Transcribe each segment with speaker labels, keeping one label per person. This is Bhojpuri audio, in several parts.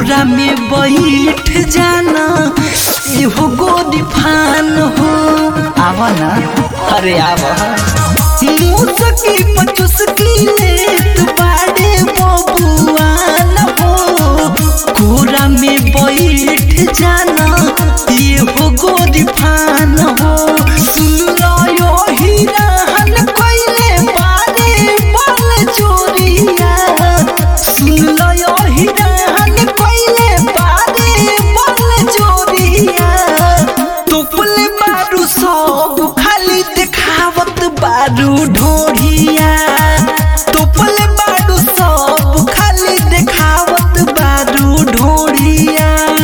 Speaker 1: कोरा में बैठ जाना एहो गोदी फान हो आवा ना अरे आवा मुसकी पचुसकी लेत बाड़े बबुआन हो कोरा में बैठ जाना एहो गोदी फान हो सुन लो यो हिराहन कोइले बारे बल चोरिया सुन लो यो हिराहन कोइले बारे बल चोरिया टोपल बारू सब खाली देखावत बारू ढोढ़िया टोपल बारू सब खाली देखावत बारू ढोढ़िया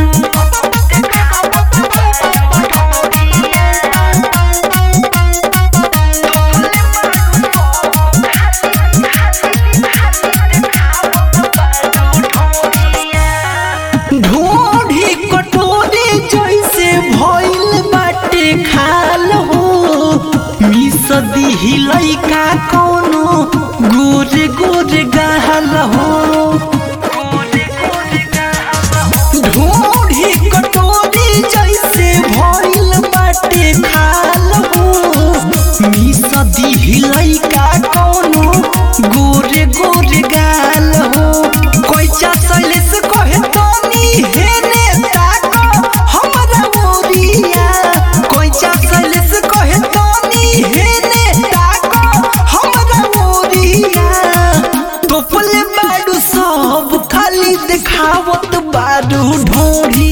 Speaker 1: ढोढ़ी कटोरी जैसे भइल बाटे खाल हो मिस दिही लइका कोनो गोरे गोरे गाल हो ढोढ़ी कटोरी जैसे भइल बाटे खाल हो मिस दिही लइका कोनो गोरे गोरे गाल हो कोइचा सैलेस कहे तनी हेने ताको हमरा मोरिया कोइचा सैलेस कहे तनी हेने ताको हमरा मोरिया टोपले बाडू सब खाली देखावत बाडू ढोढ़ी